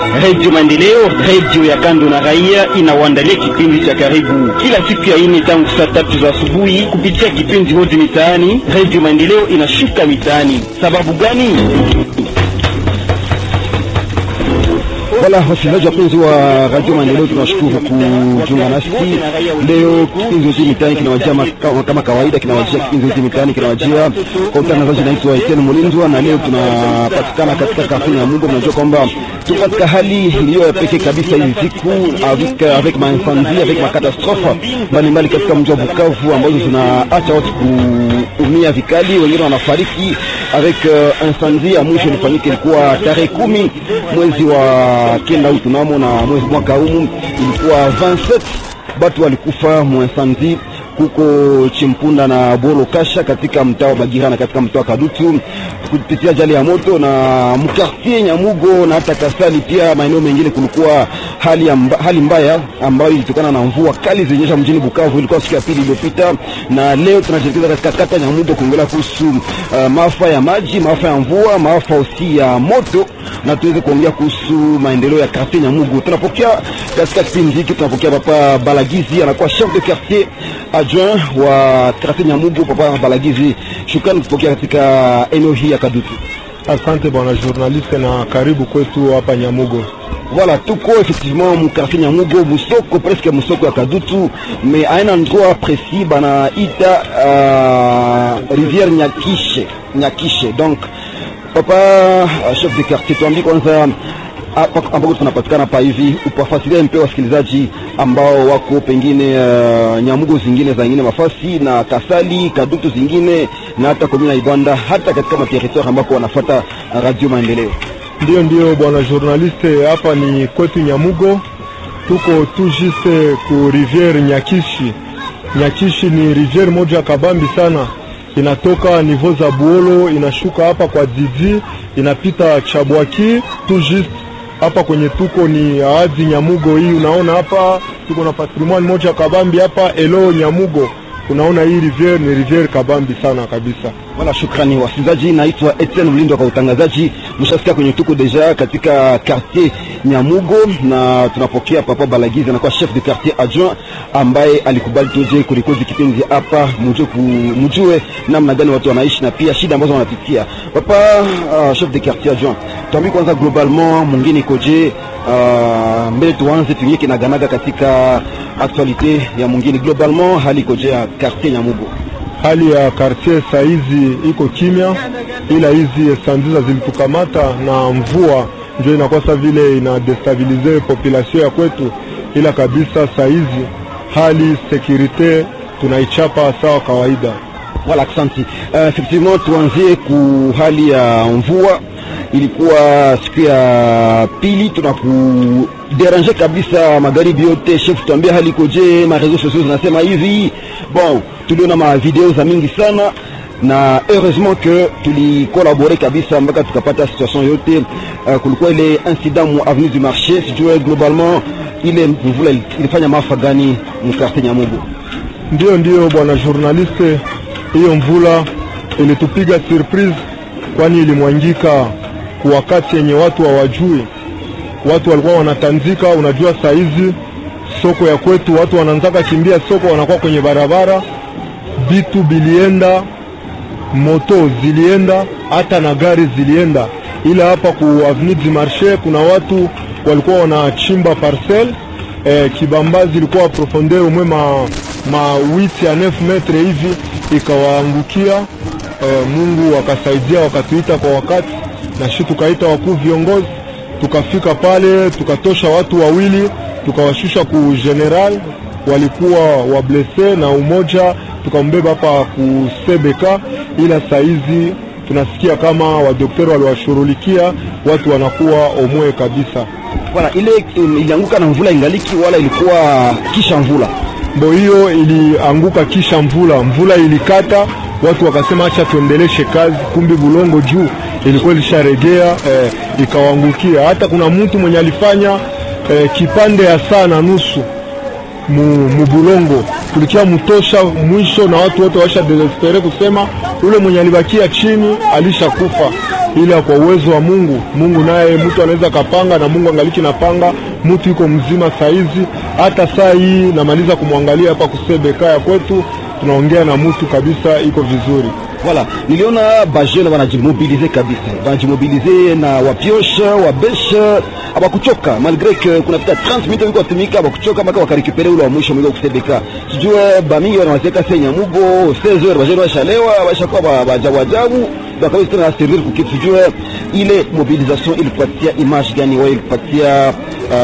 Redio Maendeleo, redio ya kando na raia, inawaandalia kipindi cha karibu kila siku ya ine tangu saa tatu za asubuhi kupitia kipindi hodi mitaani. Redio Maendeleo inashuka mitaani. Sababu gani? Wala wasikilizaji wapenzi wa Radio Maendeleo, tunashukuru kujiunga nasi leo. Kipindi hiki mitaani kinawajia kama kawaida, kinawajia kipindi hiki mitaani kinawajia kwa utangazaji. Naitwa Etienne Mulindwa na leo tunapatikana katika kafe ya Mungu. Mnajua kwamba tuko katika hali iliyo ya pekee kabisa hizi siku avec avec ma incendie avec ma catastrophe mbalimbali katika mji wa Bukavu ambazo zinaacha watu kuumia vikali, wengine wanafariki avec uh, incendie ya mwisho ilifanyika ilikuwa tarehe kumi mwezi wa kenda huu tunamo na mwezi mwaka huu ilikuwa 27 batu walikufa mwinsandi huko Chimpunda na Bolo Kasha katika mtaa wa Bagirana katika mtaa wa Kadutu kupitia ajali ya moto na mkartie Nyamugo na hata Kasali pia maeneo mengine kulikuwa hali, amba, hali mbaya ambayo ilitokana na mvua kali zilinyesha mjini Bukavu. Ilikuwa siku ya pili iliyopita, na leo tunajielekeza katika kata Nyamugo kuongelea kuhusu uh, maafa ya maji, maafa ya mvua, maafa usi ya moto na tuweze kuongea kuhusu maendeleo ya quartier Nyamugo. Tunapokea katika kipindi hiki tunapokea Papa Balagizi, anakuwa chef de quartier adjoint wa quartier Nyamugo. Papa Balagizi, shukrani kupokea katika eneo hii ya Kadutu. Asante bwana journaliste na karibu kwetu hapa Nyamugo. Voilà, tuko effectivement mu quartier Nyamugo, musoko presque musoko ya Kadutu, mais a un endroit précis banaita uh, rivière Nyakishe, Nyakishe donc Papa uh, chef de quartier, tuambie kwanza ambako tunapatikana pa hivi, upafasilia mpe wasikilizaji ambao wako pengine uh, Nyamugo zingine za ingine mafasi na Kasali Kadutu zingine na hata komina Ibanda, hata katika materitoire ambako wanafata Radio Maendeleo. Ndio, ndio bwana journaliste, hapa ni kwetu Nyamugo, tuko tu juste ku rivière Nyakishi. Nyakishi ni rivière moja kabambi sana inatoka nivo za Buolo inashuka hapa kwa Didi inapita Chabwaki tu juste hapa kwenye tuko ni Aadzi Nyamugo. Hii unaona hapa tuko na patrimoine moja kabambi hapa Elo Nyamugo. Unaona hii rivière ni rivière kabambi sana kabisa. Wala shukrani wasikilizaji, naitwa Etienne Mlindo kwa utangazaji. Mshasikia kwenye tuko deja katika quartier Nyamugo na tunapokea Papa Balagizi anakuwa chef de quartier adjoint ambaye alikubali tuje kurikodi kipindi hapa, mjue mjue namna gani watu wanaishi na pia shida ambazo wanapitia. Papa uh, chef de quartier adjoint, tuambie kwanza globalement mwingine ikoje? Uh, mbele tuanze tuingie kinaganaga katika actualite ya mwingine globalement, hali ikoje ya quartier Nyamugo? Hali ya quartier saizi iko kimya, ila hizi sandiza zilitukamata na mvua ndio inakuwa sa vile ina destabilize population ya kwetu, ila kabisa saizi hali securite tunaichapa sawa kawaida. Wala aksanti. Uh, effectivement tuanzie ku hali ya mvua, ilikuwa siku ya pili tunakuderange kabisa magharibi yote. Chef, tuambie hali ikoje? Ma réseaux sociaux zinasema hivi. Bon, tuliona ma video za mingi sana na heureusement que tulikolabore kabisa mpaka tukapata situation yote. Uh, kulikuwa ile incident mu avenue du marché, sijue globalement ile mvula ilifanya maafa gani mkartie Nyamugo? Ndio, ndio bwana journaliste, hiyo mvula ilitupiga surprise, kwani ilimwangika kwa wakati yenye watu hawajui. Watu walikuwa wanatanzika. Unajua saa hizi soko ya kwetu watu wanaanzaka kimbia soko, wanakuwa kwenye barabara, vitu bilienda moto zilienda hata na gari zilienda, ila hapa ku avenue du marché kuna watu walikuwa wanachimba parcel eh, kibambazi ilikuwa profondeur umwe ma, ma 8 ya 9 metre hivi ikawaangukia. Eh, Mungu akasaidia wakatuita kwa wakati, na shi tukaita wakuu viongozi, tukafika pale tukatosha watu wawili tukawashusha ku general, walikuwa wablese na umoja tukambeba hapa kusebeka, ila saizi tunasikia kama wadokteri waliwashughulikia watu wanakuwa omwe kabisa. Wala ile ilianguka na mvula ingaliki, wala ilikuwa kisha mvula? Mbo hiyo ilianguka kisha mvula, mvula ilikata, watu wakasema acha tuendeleshe kazi, kumbi bulongo juu ilikuwa ilisharegea eh, ikawangukia. Hata kuna mtu mwenye alifanya eh, kipande ya saa na nusu mu, mubulongo tulikia mutosha mwisho, na watu wote washa desespere kusema ule mwenye alibakia chini alishakufa. ila kwa uwezo wa Mungu, Mungu naye mtu anaweza kapanga na Mungu angaliki napanga, mtu yuko mzima saizi. Hata saa hii namaliza kumwangalia hapa kusebeka ya kwetu, tunaongea na mtu kabisa, iko vizuri. Voilà, niliona bajene wanajimobilize kabisa, wanajimobilize na wapioshe wabeshe, abakuchoka malgré que kunapita 30 minutes wiko watumika, abakuchoka mpaka wakarekupere ule wa mwisho mwiko kusebeka. Sijue bamingi wanawazeka senya mugo 16 heures, bajene washalewa bashakuwa ba- bajabu ajabu bakaweza tena servir kukitu. Sijue ile mobilisation ilikupatia image gani wewe, ilikupatia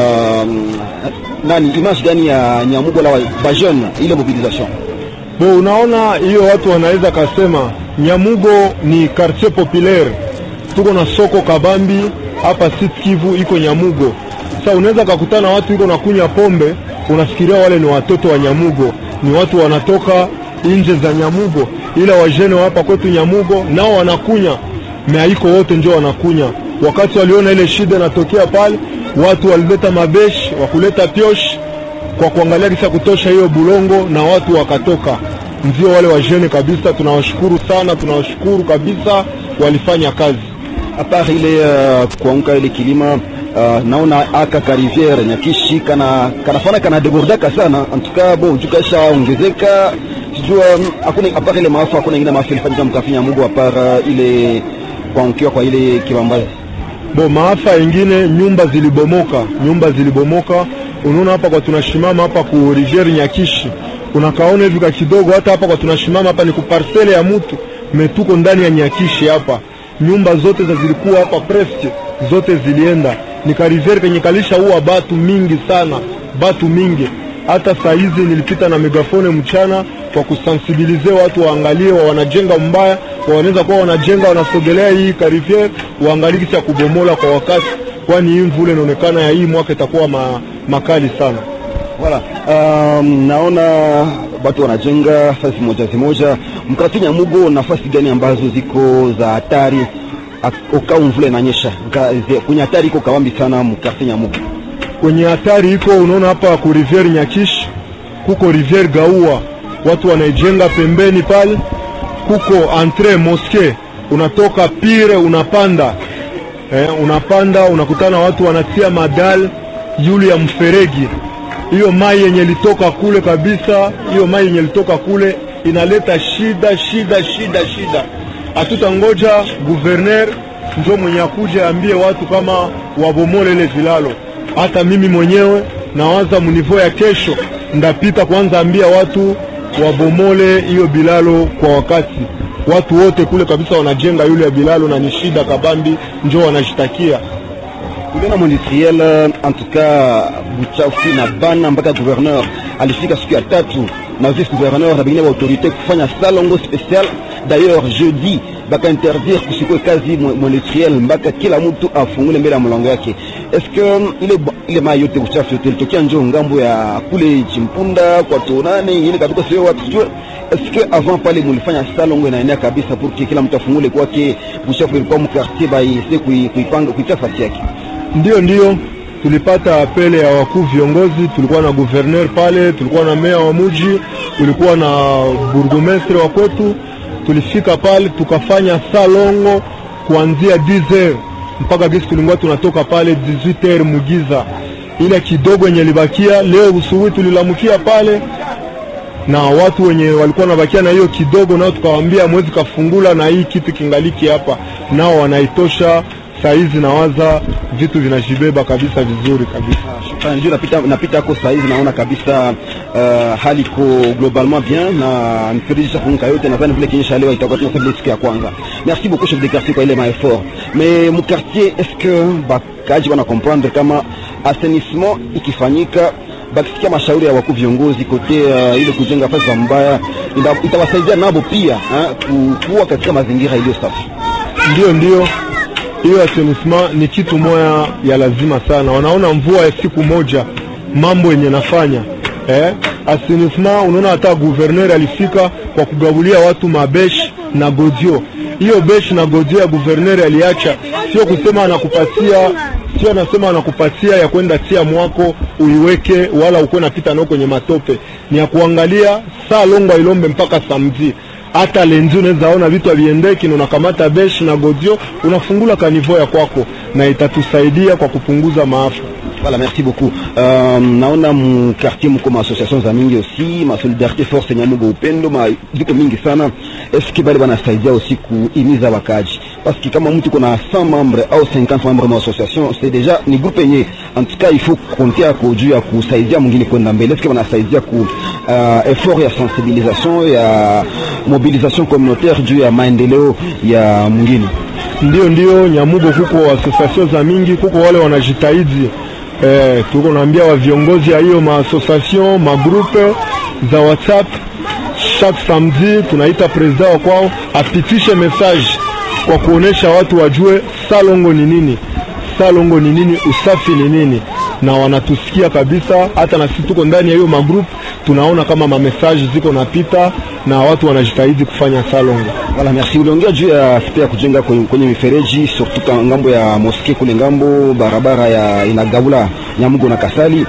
um, nani image gani ya Nyamugo la bajene ile mobilisation? Bo, unaona hiyo watu wanaweza kasema Nyamugo ni quartier populaire, tuko na soko kabambi hapa Sud Kivu iko Nyamugo. Sasa unaweza kakutana watu iko nakunya pombe, unafikiria wale ni watoto wa Nyamugo, ni watu wanatoka nje za Nyamugo, ila wajene wa hapa kwetu Nyamugo nao wanakunya meaiko wote njo wanakunya. Wakati waliona ile shida inatokea pale, watu walileta mabeshi wakuleta pioshi kwa kuangalia kisha kutosha hiyo bulongo na watu wakatoka. Ndio wale wajene kabisa, tunawashukuru sana, tunawashukuru kabisa, walifanya kazi. apart ile uh, kuanguka ile kilima uh, naona aka ka rivière nyakishi kana kanafana kana debordaka sana en tout cas bon jukasha ongezeka sijua um, hakuna apart ile maafa hakuna ingine maafa ilifanyika mkafinya Mungu apart uh, ile kuangukiwa kwa ile kibambazi Bo, maafa ingine, nyumba zilibomoka, nyumba zilibomoka. Unaona hapa kwa tunashimama hapa ku rivière Nyakishi, unakaona hivi ka kidogo. Hata hapa kwa tunashimama hapa ni ku parcelle ya mtu metuko ndani ya Nyakishi hapa, nyumba zote za zilikuwa hapa presque zote zilienda. Ni ka rivière kenye kalisha huwa batu mingi sana, batu mingi. Hata saa hizi nilipita na megafone mchana kwa kusensibilize watu waangalie, wa wanajenga mbaya, wa wanaweza kuwa wanajenga wanasogelea hii kariviere, waangalie kisha kubomola kwa wakati, kwani hii mvula inaonekana ya hii mwaka itakuwa ma, makali sana. Voilà. Um, naona watu wanajenga fasi moja zimoja. Mkati Nyamugo, nafasi gani ambazo ziko za hatari ak- ukao mvula inanyesha Nka- ze- kwenye hatari iko kawambi sana mkati Nyamugo? Kwenye hatari iko, unaona hapa ku riviere Nyakishi kuko riviere Gaua, watu wanaijenga pembeni pale, kuko entre moske, unatoka pire unapanda eh, unapanda unakutana watu wanatia madal yule ya mferegi. Hiyo mai yenye litoka kule kabisa, hiyo mai yenye litoka kule inaleta shida shida shida shida. Hatutangoja guverner njo mwenye akuja ambie watu kama wabomole ile vilalo. Hata mimi mwenyewe nawaza munivo ya kesho ndapita kwanza ambia watu wabomole hiyo bilalo kwa wakati. Watu wote kule kabisa wanajenga yule ya bilalo na ni shida kabambi, njo wanashitakia Tuliona mwindustriel en tout cas buchafu na bana mpaka gouverneur alifika siku ya tatu na vice gouverneur na bengine ba autorité kufanya salongo spécial. D'ailleurs jeudi baka interdire kusikwe kazi mwindustriel mpaka kila mtu afungule mbele ya mlango yake. Est-ce que ile ile mai yote buchafu yote ilitokea njo ngambo ya kule Chimpunda kwa tonane ile kabisa sio watu sijue est-ce que avant pale mulifanya salongo inaenea kabisa pour que kila mtu afungule kwake buchafu ilikuwa mkartier ba ise kuipanga kuitia fasi yake Ndiyo, ndiyo, tulipata apele ya wakuu viongozi. Tulikuwa na guverner pale, tulikuwa na meya wa muji, tulikuwa na burgomestre wa kwetu. Tulifika pale tukafanya salongo kuanzia 10h mpaka gisi tulikuwa tunatoka pale 18h mugiza. Ile kidogo yenye libakia leo usubuhi tulilamukia pale na watu wenye walikuwa wanabakia na hiyo kidogo, nao tukawaambia mwezi kafungula na hii kitu kingaliki hapa, nao wanaitosha saizi nawaza vitu vinajibeba kabisa vizuri kabisa. Shukrani. Ndio napita napita hapo saa hizi naona kabisa uh, hali iko globalement bien na mfereji funguka yote, nadhani vile kinyesha leo itakuwa tuna vile siku ya kwanza. Merci beaucoup chef de quartier kwa ile ma effort. Mais mu quartier est-ce que bakaji wana comprendre kama assainissement ikifanyika bakisikia mashauri ya wakuu viongozi kote uh, ile kujenga fasi za mbaya ita- itawasaidia nabo pia ha, kuwa katika mazingira iliyo safi. Ndio, ndio, hiyo assainissement ni kitu moya ya lazima sana. Wanaona mvua ya siku moja mambo yenye nafanya eh? Assainissement, unaona hata guverner alifika kwa kugabulia watu mabeshi na godio. Hiyo beshi na godio ya guverner aliacha, sio kusema anakupatia sio anasema anakupatia ya kwenda tia mwako uiweke, wala ukuwe napita nao kwenye matope. Ni ya kuangalia saa longo ilombe mpaka samedi hata lenzi unaweza ona vitu haviendeki, na unakamata beshi na godio unafungula kanivo ya kwako, na itatusaidia kwa kupunguza maafa. Voilà, merci beaucoup. Euh, naona mu quartier mko ma association za mingi aussi ma solidarité force Nyamugo upendo ma ziko mingi sana. Est-ce que bali banasaidia aussi kuimiza wakaji? Parce que kama mtu kuna 100 membres au 50 membres ma association c'est déjà ni groupe yenye en tout cas il faut compter ako juu ya kusaidia mwingine kwenda mbele. Est-ce que banasaidia ku uh, effort ya sensibilisation ya mobilisation communautaire juu ya maendeleo ya mwingine? Ndio, ndio Nyamugo kuko association za mingi, kuko wale wanajitahidi eh, tuko naambia wa viongozi ya hiyo maassociation magrupe za WhatsApp chaque samedi tunaita president wa kwao apitishe message kwa kuonesha watu wajue salongo ni nini, salongo ni nini, usafi ni nini, na wanatusikia kabisa. Hata na sisi tuko ndani ya hiyo magroup, tunaona kama mamesaje ziko napita na watu wanajitahidi kufanya salongo. Voilà, merci. Uliongea juu ya aspect ya kujenga kwenye, kwenye mifereji surtout ka ngambo ya moske kule ngambo barabara ya inagabula Nyamugo na Kasali.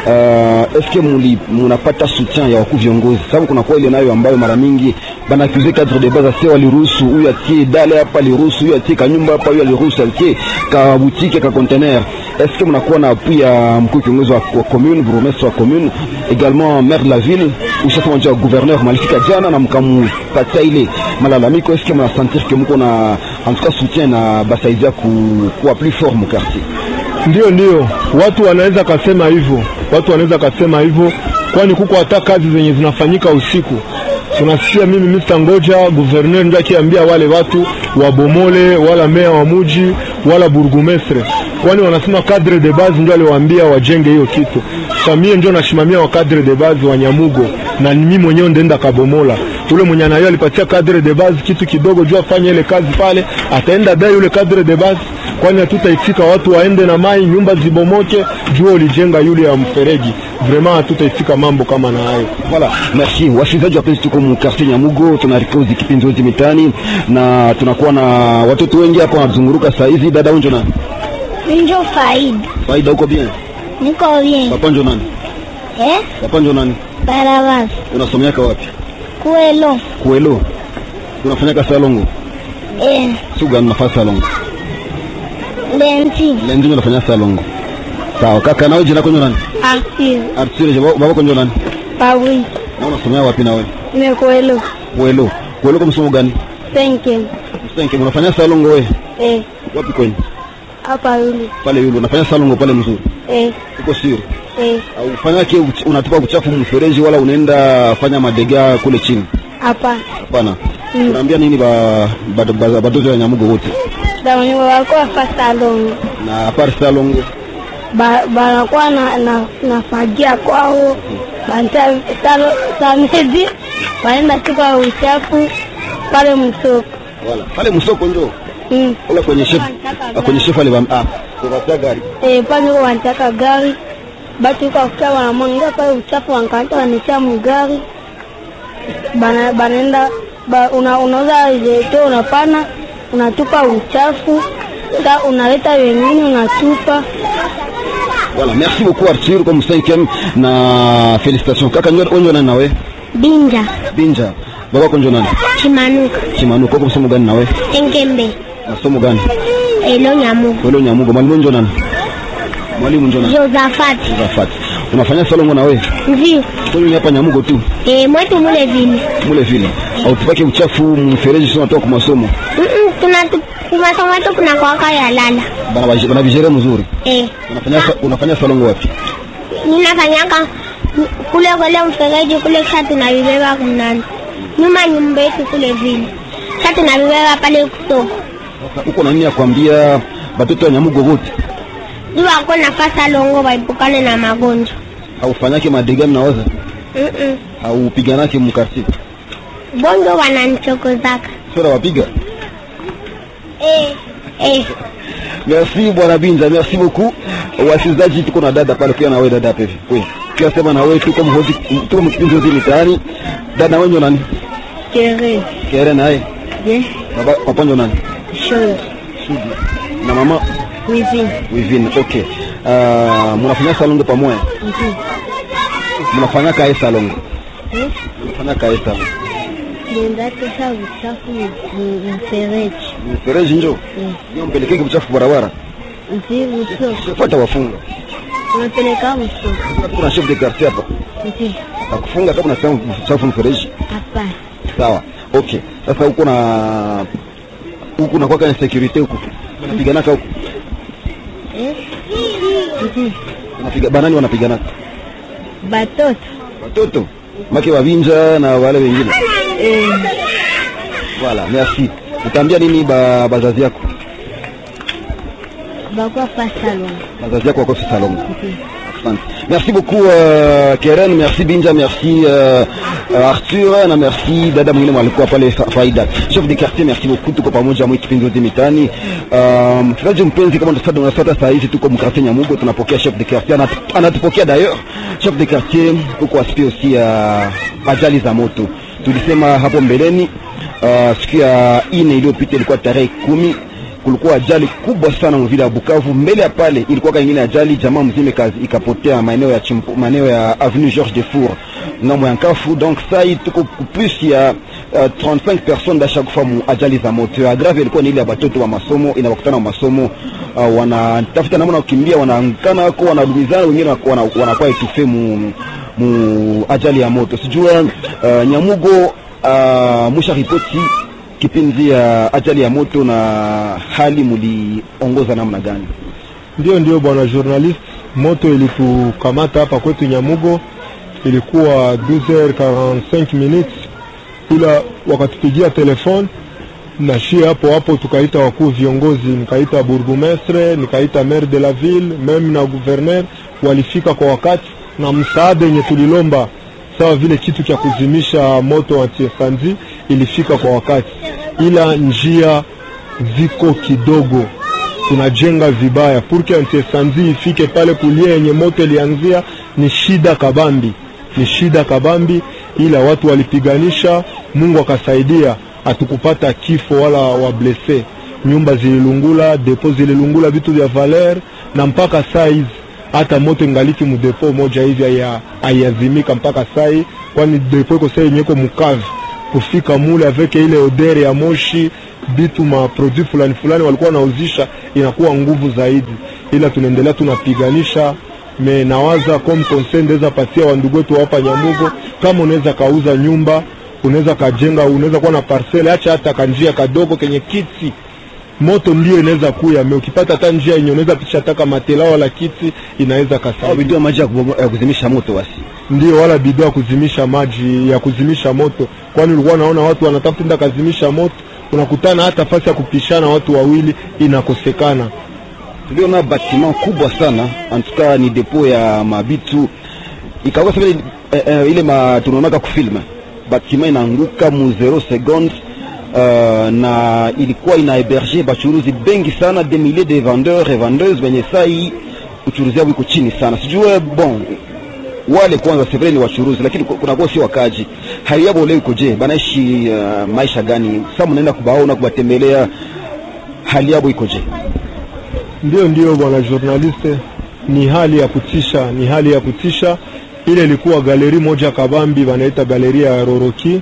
Uh, eske muli munapata soutien ya wakuu viongozi? Sababu kuna kwa ile nayo ambayo mara mingi bana accuse cadre de base sio waliruhusu huyu atie dale hapa aliruhusu huyu atie kanyumba hapa huyu aliruhusu atie ka boutique ka container. Eske mnakuwa na appui ya mkuu kiongozi wa, wa commune, bourgmestre wa commune, également maire de la ville, ushasema wa gouverneur malifika jana na mkamupatia ile malalamiko. Eske mnasentir que mko na en tout cas soutien na basaidia ku, kuwa plus fort mu quartier? Ndio, ndio, watu wanaweza kasema hivyo, watu wanaweza kasema hivyo, kwani kuko hata kazi zenye zinafanyika usiku. Tunasikia mimi Mr. Ngoja gouverneur ndio akiambia wale watu wabomole, wala meya wa muji wala burgumestre, kwani wanasema cadre de base ndio aliwaambia wajenge hiyo kitu. Samie ndio nashimamia wa cadre de base wa Nyamugo, na mimi mwenyewe ndenda kabomola. Ule mwenye anayo alipatia cadre de base kitu kidogo juu afanye ile kazi pale, ataenda dai yule cadre de base kwani hatutaifika watu waende na mai nyumba zibomoke jua ulijenga yule ya mfereji. Vraiment hatutaifika mambo kama na hayo. Voilà, merci. Wasikilizaji wapenzi, tuko mu quartier Nyamugo, tunarikozi kipindi hozi mitani na tunakuwa na watoto wengi hapa wanazunguruka saa hizi. Dada unjo nani? Njo faida. Faida, uko bien? Niko bien. Papa njo nani? Eh? Papa njo nani? Barabara. Unasomeaka wapi? Kuelo. Kuelo. Unafanyaka salongo? Eh. Suga unafanya salongo? Lenti. Lenzi unafanya salongo. Sawa, kaka nawe jina konjo nani? Akil. Artsire baba konjo nani? Pawi. Na unasomea wapi nawe? Nekuelo. Kuelo. Kuelo kwa msomo gani? Penke. Msenke, unafanya salongo wewe? Eh. Wapi kwenu? Hapa yule. Pale yule unafanya salongo pale mzuri. Eh. Uko siri? Eh. Au ufanyake uch- unatupa uchafu mfereji wala unaenda fanya madega kule chini? Hapa. Hapana. Unaambia nini ba ba- ba- batoto ya Nyamugo wote? Dawanyo walikuwa fasta longo. Na apart salongo Ba banakuwa na na nafagia kwao. Banta talo samedi. Wanaenda tuka uchafu pale msoko. wala pale msoko njo Mm. wala kwenye chef ah, kwenye chef ale ah kwa gari Eh, pale wanataka gari batu kwa kuta wanamwanga pale uchafu wanakata wanatia mgari bana banaenda ba, una, unauza jeto unapana unatupa uchafu sa unaleta wengine unatupa Voilà, merci beaucoup Arthur comme cinquième na félicitations. Kaka nyo onyo nani nawe? binja Binja. Baba konjo nani? chimanuka Chimanu koko msomo gani nawe? engembe Masomo gani? elo nyamugo Welo Nyamugo. Mwalimu njo nani? Mwalimu njo nani? josafati Rafat. Unafanya salongo nawe? ndio Kwenye hapa Nyamugo tu. e, mwetu mule vile Mule vile. Au tupake uchafu mfereji sio natoka kwa masomo. tuna kumasomo wetu kuna kwaka ya lala Bana baje- bana vijere mzuri. e. Unafanya sa- unafanya salongo wapi? ninafanyaka kule kule mfereji kule kisha tunavibeba kunani nyuma nyumba yetu kule vile kisha tunavibeba pale kusoko Sasa uko na nini ya kuambia batoto ya Nyamugo wote? juu wako nafasa longo waepukane na magonjwa Au fanyake madega mnawaza? Mm-mm. Au piganake mkarti? bongo wananichokozaka Sio wapiga? eh. eh. Merci bwana Binza, merci beaucoup. Wasikilizaji, tuko na dada pale pia na wewe dada pevi. Wewe. Pia sema na wewe tuko mhoji tuko mkipindi hozi mitaani. Dada wewe nani? kere Kere naye. je Baba papa ndio nani? shoyo Sudi. Na mama wivi Wivine. Okay. Uh, mnafanya salongo pamoja? Mnafanya kae salongo. Mnafanya kae salongo. nenda tosha uchafu mu- mfereji mfereji njo ndio mpelekeke uchafu barabara nti mso fuata wafunga unapeleka mso kuna chef de quartier hapa nti akufunga kama unasema uchafu mfereji hapana sawa okay sasa huko na huku na kwaka security huku unapiganaka huku eh nti unapiga banani wanapiganaka batoto watoto make wavinja na wale wengine eh voilà merci utaambia nini ba bazazi yako bakwa pa salon bazazi yako wako salon nti Asante. Merci beaucoup euh, Keren, merci Binja, merci euh, euh, Arthur na merci dada mwingine mwalikuwa pale Fa- Faida. Chef de quartier, merci beaucoup, tuko pamoja mwa kipindi yote mitani. Um, msikilizaji mpenzi, kama unasada unafuata saa hizi, tuko mkartie Nyamugo, tunapokea chef de quartier, anatu- anatupokea d'ailleurs chef de quartier, tuko aspect aussi ya ajali za moto. Tulisema hapo mbeleni uh, siku ya ine iliyopita ilikuwa tarehe kumi kulikuwa ajali kubwa sana mvile ya Bukavu. Mbele ya pale ilikuwa kingine ajali, jamaa mzima ikazi- ikapotea maeneo ya chimpo, maeneo ya avenue Georges Defour ngambo ya Nkafu. Donc saa hii tuko ku plus ya uh, 35 personnes da chaque fois mu ajali za moto. Ya grave ilikuwa ni ile ya batoto wa masomo, inawakutana wa masomo uh, wanatafuta namna ya kukimbia, wanaangana wako wanadumizana, wengine wako- wana- wanakuwa etufe mu, mu ajali ya moto. Sijua uh, Nyamugo uh, musha ripoti kipindi ya ajali ya moto na hali muliongoza namna gani? Ndio, ndio bwana journalist, moto ilitukamata hapa kwetu Nyamugo, ilikuwa 12h45 minutes, ila wakatupigia telefone na shie hapo hapo, tukaita wakuu viongozi, nikaita bourgmestre, nikaita maire de la ville, meme na gouverneur, walifika kwa wakati na msaada yenye tulilomba sawa vile kitu cha kuzimisha moto antiesandi ilifika kwa wakati, ila njia ziko kidogo tunajenga vibaya purke antiesandi ifike pale kulia yenye moto ilianzia, ni shida kabambi, ni shida kabambi, ila watu walipiganisha, Mungu akasaidia, hatukupata kifo wala wablese. Nyumba zililungula, depo zililungula, vitu vya valer, na mpaka saa hizi hata moto ingaliki mudepo moja hivi haya- haiazimika mpaka saa hii, kwani depo iko saa yenye iko mukavi kufika mule aveke ile odere ya moshi bitu ma produit fulani fulani walikuwa wanauzisha inakuwa nguvu zaidi, ila tunaendelea tunapiganisha. Me nawaza comme conseil ndeza patia wandugu wetu hapa Nyamugo, kama unaweza kauza nyumba, unaweza kajenga, unaweza kuwa na parcele, acha hata kanjia kadogo kenye kiti moto ndio inaweza kuya me, ukipata hata njia yenye unaweza pisha taka matela wala kiti inaweza Au kasaidia bidii ya maji ya kubomo- ya kuzimisha moto basi. ndio wala bidhaa ya kuzimisha maji ya kuzimisha moto, kwani ulikuwa naona watu wanatafuta enda kazimisha moto, unakutana hata fasi ya kupishana watu wawili inakosekana. Tuliona bâtiment kubwa sana, en tout cas ni depo ya mabitu ikawa sasa vile eh, eh, ile ma tunaonaka kufilm bâtiment inaanguka mu 0 seconde uh, na ilikuwa ina héberger bachuruzi bengi sana des milliers de vendeurs et vendeuses wenye sai uchuruzi wao iko chini sana. Sijue bon wale kwanza c'est vrai ni wachuruzi, lakini ku- kunakuwa si wakaji. Hali yao leo ikoje? Banaishi uh, maisha gani? Sasa mnaenda kubaona kubatembelea, hali yao ikoje? Ndio, ndio bwana journaliste, ni hali ya kutisha, ni hali ya kutisha. Ile ilikuwa galeri moja kabambi, wanaita galeri ya Roroki.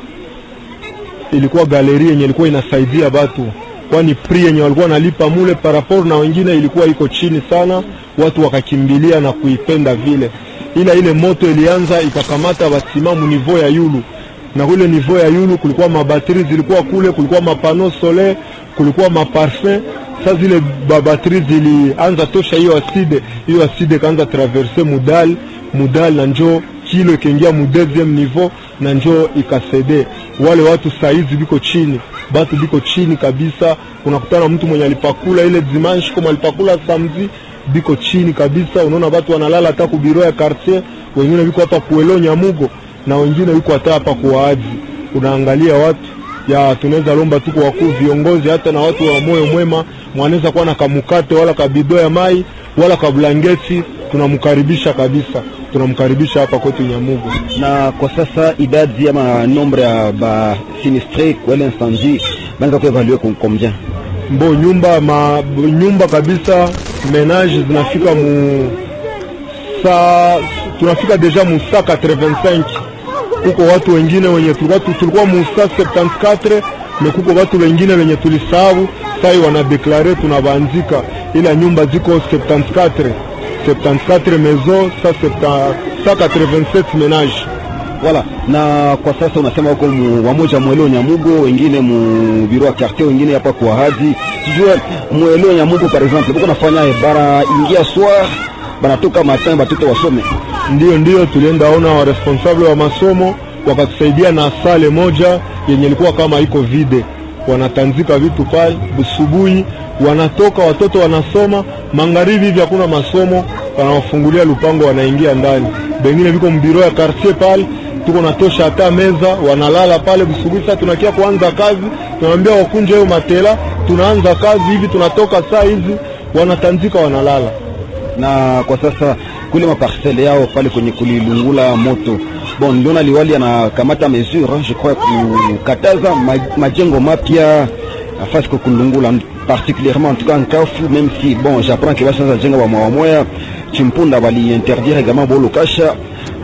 Ilikuwa galeri yenye ilikuwa inasaidia batu, kwani pri yenye walikuwa wanalipa mule parapor na wengine ilikuwa iko chini sana, watu wakakimbilia na kuipenda vile, ila ile moto ilianza ikakamata batima mu niveau ya yulu na kule niveau ya yulu kulikuwa mabateri zilikuwa kule, kulikuwa mapano solaire, kulikuwa maparfum. Sasa zile babateri zilianza tosha hiyo aside, hiyo aside kaanza traverse mudal mudal, na njo kilo ikaingia mu deuxième niveau, na njo ikasede. Wale watu saizi biko chini, batu biko chini kabisa. Unakutana mtu mwenye alipakula ile dimanche kama alipakula samedi, biko chini kabisa. Unaona watu wanalala hata ku biro ya quartier, wengine biko hapa kuelo Nyamugo na wengine yuko hata hapa kuwaaji. Unaangalia watu ya tunaweza lomba tu kwa wakuu viongozi, hata na watu wa moyo mwema, mwanaweza kuwa na kamukate wala kabido ya mai wala kablangeti, tunamkaribisha kabisa, tunamkaribisha hapa kwetu Nyamugo. na kwa sasa idadi ama nombre ya ba sinistre kwa ile incendie banaweza kuevalue com- combien Mbo nyumba ma, nyumba kabisa menage zinafika mu sa tunafika deja mu sa 85 kuko watu wengine wenye tulikuwa tulikuwa musta 74 na kuko watu wengine wenye tulisahabu sai wanadeklare tunabaanzika, ila nyumba ziko 74 74 maison sa 187 ménage Voilà. Na kwa sasa unasema huko mu- wamoja mweleo Nyamugo, wengine mu biro ya quartier, wengine hapa kwa hadi sijue mweleo Nyamugo par exemple, buko nafanya eh, bara ingia soir banatoka matin batoto wasome Ndiyo, ndiyo, tulienda ona wa responsable wa masomo wakatusaidia na sale moja yenye ilikuwa kama iko vide, wanatanzika vitu pale busubuhi, wanatoka watoto wanasoma, magharibi hivi hakuna masomo, wanawafungulia lupango, wanaingia ndani. Bengine viko mbiro ya quartier pale, tuko natosha hata meza, wanalala pale busubuhi. Sasa tunakia kuanza kazi, tunaambia wakunje hiyo matela, tunaanza kazi hivi, tunatoka saa hizi, wanatanzika, wanalala. na kwa sasa kule maparcele yao pale kwenye kulilungula moto bon, niliona liwali anakamata mesure je crois kukataza ma, majengo mapya afasi kwa kulungula particulièrement en tout cas nkafu même si bon j'apprends que bashaza jenga ba mwa moya chimpunda bali interdire également bolo kasha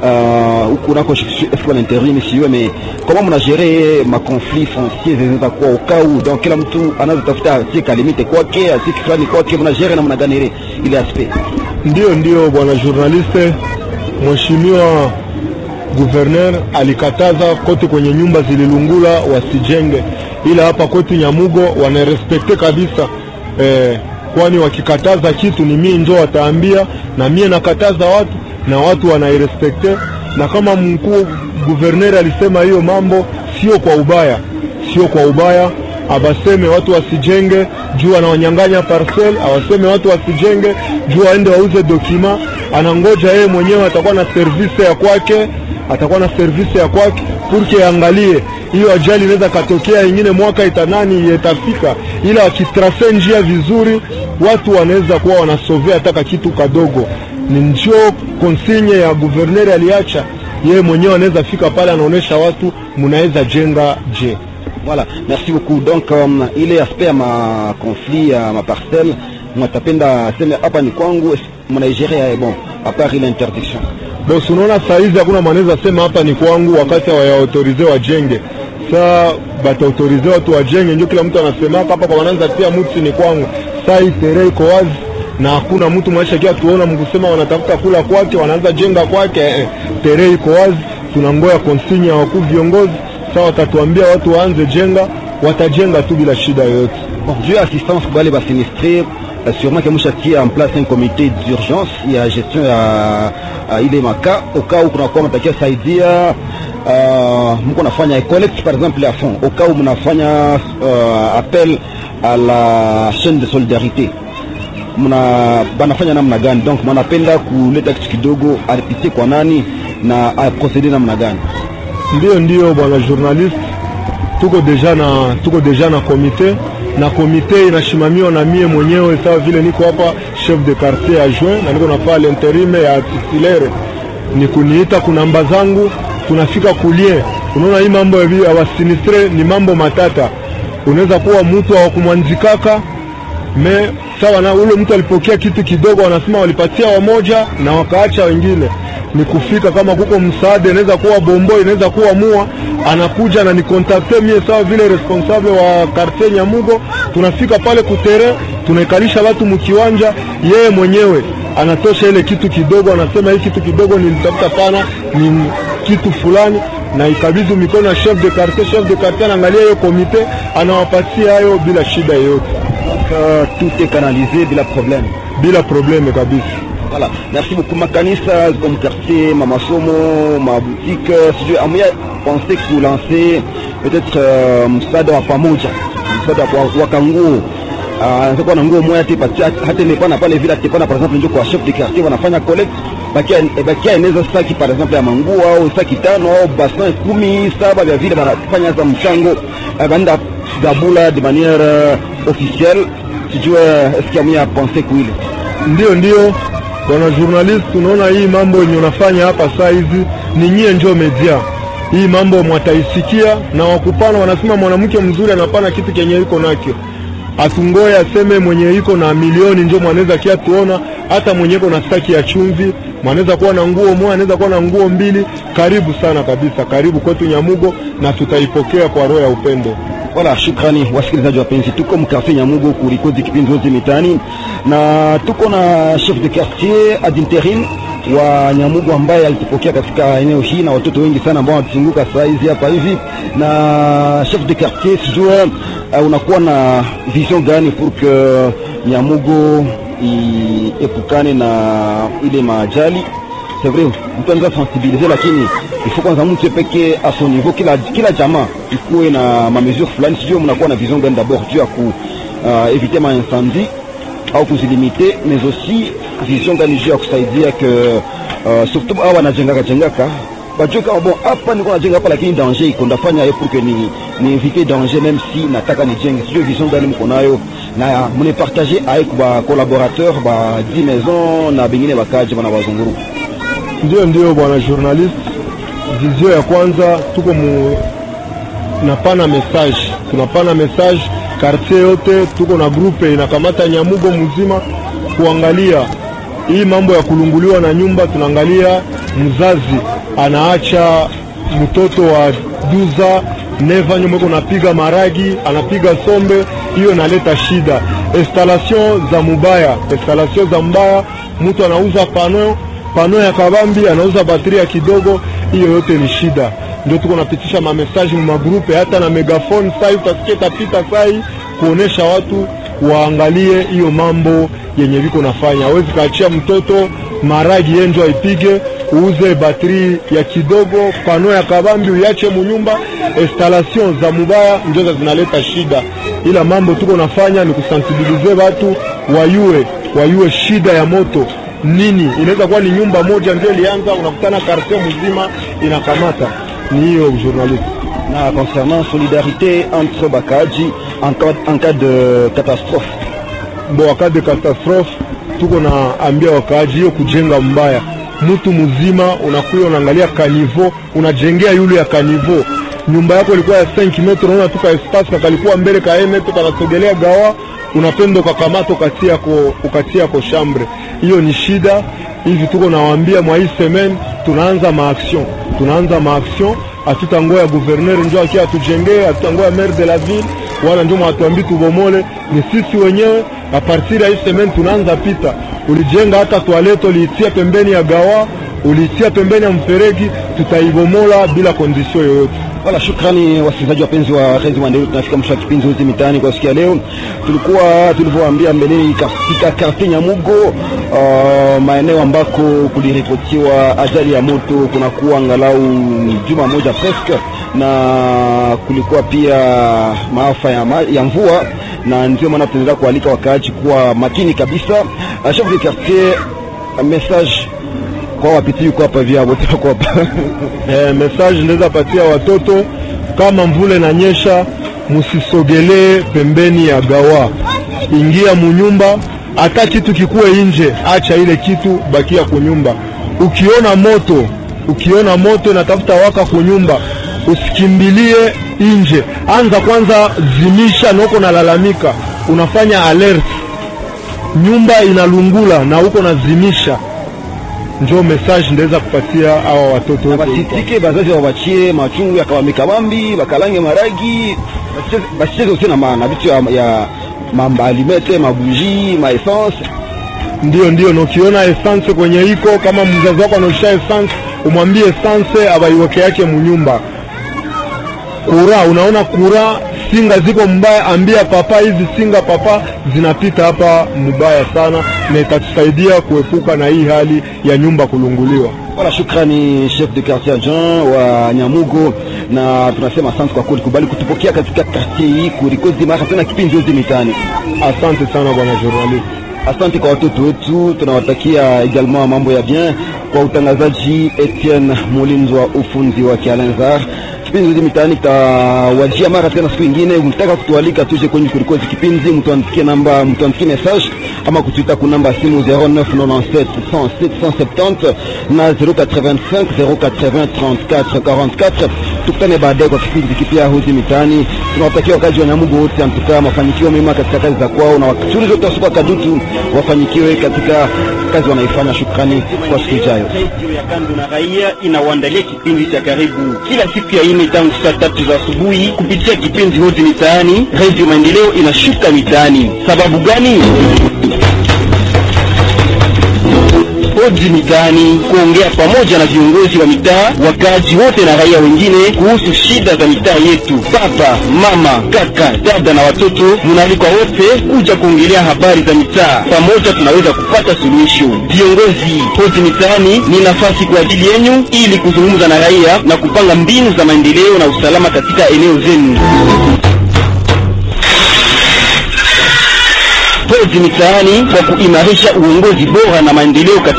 huku nako est-ce qu'on interdit msiwe mais comment mna gérer ma conflit foncier zinaweza kuwa ukau donc kila mtu anaweza tafuta asika limite kwake asiki fulani kwake mna gérer namna gani ile ile aspect Ndiyo, ndiyo bwana journaliste, mheshimiwa guverner alikataza kote kwenye nyumba zililungula wasijenge, ila hapa kwetu Nyamugo wanarespekte kabisa eh, kwani wakikataza kitu ni mie njo wataambia, na mie nakataza watu na watu wanairespekte, na kama mkuu guverner alisema hiyo mambo sio kwa ubaya, sio kwa ubaya abaseme watu wasijenge juu anawanyang'anya parcel, awaseme watu wasijenge juu aende wauze dokima. Anangoja yeye mwenyewe atakuwa na service ya kwake, atakuwa na service ya kwake purke angalie hiyo ajali inaweza katokea ingine mwaka itanani itafika, ila wakitrase njia vizuri, watu wanaweza kuwa wanasovea hata kitu kadogo. Ni njoo konsinye ya guverneri aliacha yeye mwenyewe, anaweza fika pale anaonesha watu mnaweza jenga je Voilà, merci beaucoup. Donc um, ile aspect ya ma conflit ya ma parcelle mwatapenda seme hapa ni kwangu, mnaigere bon à part ile interdiction. Bosi, unaona saa hizi hakuna mwanaweza sema hapa ni kwangu, wakati hawayaautorize wajenge. Saa bataautorize watu wajenge, ndio kila mtu anasemaka hapa kwa wanaweza tia mtu ni kwangu. Saa hii tere iko wazi na hakuna mtu mwaisha kia tuona mkusema wanatafuta kula kwake, wanaanza jenga kwake. Eh, tere iko wazi, tunangoya konsinya ya wakuu viongozi. Saa watatuambia watu waanze jenga, watajenga tu bila shida yoyote. Bon, juu ya assistance kwa wale basinistre uh, sûrement que mushatia en place un comité d'urgence ya gestion ya uh, ile maka au cas où kunakuwa mtakia saidia uh, mko nafanya collect par exemple ya fond au cas où mnafanya uh, appel à la chaîne de solidarité mna banafanya namna gani? Donc mnapenda kuleta kitu kidogo alipitie kwa nani na aprocede namna gani? Ndio, ndio bwana journalist, tuko deja na tuko deja na komite na komite inashimamiwa na mie mwenyewe, sawa vile niko hapa chef de quartier adjoint na niko nafaa l'interime ya titulaire, ni kuniita kunamba zangu, tunafika kulie. Unaona hii mambo ya vi- ya wasinistre ni mambo matata, unaweza kuwa mtu hawakumwanzikaka me sawa na ule mtu alipokea kitu kidogo, wanasema walipatia wamoja na wakaacha wengine. Ni kufika kama kuko msaada, inaweza kuwa bombo, inaweza kuwa mua, anakuja na nikontakte mie sawa vile responsable wa quartier Nyamugo. Tunafika pale kutere, tunaikalisha watu mkiwanja, yeye mwenyewe anatosha ile kitu kidogo, anasema hii kitu kidogo nilitafuta pana ni kitu fulani na ikabidhi mikono ya chef de quartier. Chef de quartier anaangalia hiyo komite, anawapatia hayo bila shida yoyote, Uh, tout est canalisé bila problème. bila probleme kabisa. Voilà. Merci beaucoup. Makanisa ziko mkartier, ma masomo, ma boutique, sijui amuya pense kulancer peut-être uh, msaada wa pamoja, msaada wa, wa kanguo anaweza kuwa na nguo moja tu patia hata ile pana pale vile atipana par exemple ndio kwa chef de quartier wanafanya collect bakia eh, bakia inaweza saki par exemple ya manguo au saki tano au bassin kumi saba vya vile wanafanya za mchango eh, banda gabula de manière euh, officielle sijue est-ce qu'il y a pensé kuile Ndio, ndio bwana journalist, tunaona hii mambo yenye unafanya hapa saa hizi ni nyie njo media. Hii mambo mwataisikia na wakupana, wanasema mwanamke mzuri anapana kitu kenye iko nakyo. atungoye aseme mwenye iko na milioni njo mwanaweza kia tuona, hata mwenye iko na staki ya chumvi mwanaweza kuwa na nguo moja, anaweza kuwa na nguo mbili. Karibu sana kabisa, karibu kwetu Nyamugo na tutaipokea kwa roho ya upendo. Wala shukrani wasikilizaji wapenzi, tuko mkafe Nyamugo kurikodi kipindi zote mitani, na tuko na chef de quartier ad interim wa Nyamugo ambaye alitupokea katika eneo hii na watoto wengi sana ambao wanatuzunguka saa hizi hapa hivi. Na chef de quartier, sijua uh, unakuwa na vision gani pour que Nyamugo iepukane na ile majali? C'est vrai mtu anaweza sensibiliser, lakini il faut kwanza mtu pekee a son niveau, kila kila jamaa ikuwe na ma mesure fulani. Sijui mnakuwa na vision gani d'abord juu ya ku uh, éviter ma incendie au kuzilimite, mais aussi vision gani juu ya kusaidia que uh, surtout hawa wanajengaka jengaka bajue kama bon, hapa niko najenga hapa, lakini danger iko ndafanya ye pour que ni ni éviter danger, même si nataka nijenge. Sijui vision gani mko nayo na mune partager avec ba collaborateur ba 10 maison na bengine bakaji bana bazunguru. Ndio, ndio bwana journalist, vizio ya kwanza tuko mu napana message, tunapana message quartier yote, tuko na grupe inakamata Nyamugo mzima kuangalia hii mambo ya kulunguliwa na nyumba. Tunaangalia mzazi anaacha mtoto wa duza neva nyuma iko napiga maragi, anapiga sombe, hiyo inaleta shida. Installation za mubaya, installation za mbaya, mtu anauza pano pano ya kabambi, anauza batteria kidogo, hiyo yote ni shida. Ndio tuko napitisha mamesaji mu magrupe, hata na megafone sai utasikia tapita sai kuonesha watu waangalie hiyo mambo yenye viko nafanya. Hawezi kaachia mtoto maragi yenjo aipige, uuze bateri ya kidogo, pano ya kabambi uyache munyumba. Installation za mubaya ndio zinaleta shida, ila mambo tuko nafanya ni kusensibilize watu wayue, wayue shida ya moto nini. Inaweza kuwa ni nyumba moja ndio ilianza, unakutana quartier mzima inakamata. Ni hiyo journaliste na concernant solidarité entre bakaji en cas, en cas de catastrophe bo wakati de catastrophe tuko na ambia wakaaji hiyo kujenga mbaya. Mtu mzima unakuya unaangalia kanivo, unajengea yule ya kanivo. Nyumba yako ilikuwa ya 5 metro, unaona tuka espace kakalikuwa mbele ka 1 metro, kanasogelea gawa, unapenda ukakamata ukatia ko ukatia ko chambre. Hiyo ni shida. Hivi tuko nawaambia mwa hii semaine tunaanza maaction, tunaanza maaction hatutangoya gouverneur njo akia atujengee, hatutangoya maire de la ville wala ndio mwatuambi tubomole. Ni sisi wenyewe a partir ya hii semaine tunaanza pita. Ulijenga hata toilette uliitia pembeni ya gawa, uliitia pembeni ya mferegi, tutaibomola bila kondisio yoyote. Wala shukrani wasikilizaji wapenzi wa Radio Maendeleo, tunafika mwisho wa kipindi hizi mitaani kwa siku ya leo. Tulikuwa tulivyowaambia mbeleni katika karti Nyamugo, uh, maeneo ambako kuliripotiwa ajali ya moto kunakuwa angalau juma moja presque, na kulikuwa pia maafa ya, ma, ya mvua, na ndio maana tunaendelea kualika wakaaji kuwa makini kabisa. Uh, chef de quartier message kwa wapiti yuko hapa via wote wako hapa eh, message ndaweza patia watoto kama mvule na nyesha, musisogelee pembeni ya gawa, ingia munyumba. Hata kitu kikuwe nje, acha ile kitu, bakia kunyumba. Ukiona moto, ukiona moto inatafuta waka kunyumba, usikimbilie nje, anza kwanza zimisha, na uko nalalamika, unafanya alert, nyumba inalungula na uko nazimisha njo message ndaweza kupatia hawa watoto wote. basitike bazazi wabachie machungu ya kabambi bakalange maragi basicheze usi na maana vitu ya, ya mambalimete mabuji maessence Ndio, ndio, na ukiona essence kwenye iko kama mzazi wako anaosha essence, umwambie essence abaiweke yake munyumba. Kura, unaona kura singa ziko mbaya, ambia papa, hizi singa papa zinapita hapa mubaya sana, na itatusaidia kuepuka na hii hali ya nyumba kulunguliwa. Wala shukrani chef de quartier Jean wa Nyamugo, na tunasema asante kwa kulikubali kutupokea katika quartier hii kurikozi mara tena kipindi yote mitani. Asante sana bwana journalist. Asante kwa watoto wetu, tunawatakia également mambo ya bien. Kwa utangazaji Etienne Mulinzi wa ufunzi wa Kialenzar, kipindi hizi mitaani kitawajia mara tena siku ingine. Mtaka kutualika tuje kwenye kurikozi kipindi, mtuandikie namba, mtuandikie message ama kutuita ku namba simu 0997 107 170 na 085 080 34 44 tukutane baadaye kwa kipindi kipya Hozi Mitaani. Tunawatakia wakazi wa Nyamugo wote amtukaa mafanikio mema katika kazi za kwao, na wachuruzi wote wa soko ya Kadutu wafanikiwe katika kazi wanaifanya. Shukrani kwa siku ijayo. redio ya kando na raia inawaandalia kipindi cha karibu kila siku ya ine tangu saa tatu za asubuhi kupitia kipindi hodi mitaani. Redio Maendeleo inashuka mitaani. Sababu gani? Hodi mitaani, kuongea pamoja na viongozi wa mitaa, wakaaji wote na raia wengine kuhusu shida za mitaa yetu. Baba, mama, kaka, dada na watoto, munaalikwa wote kuja kuongelea habari za mitaa. Pamoja tunaweza kupata suluhisho. Viongozi, hodi mitaani ni nafasi kwa ajili yenyu ili kuzungumza na raia na kupanga mbinu za maendeleo na usalama katika eneo zenu. Hodi mitaani kwa kuimarisha uongozi bora na maendeleo katika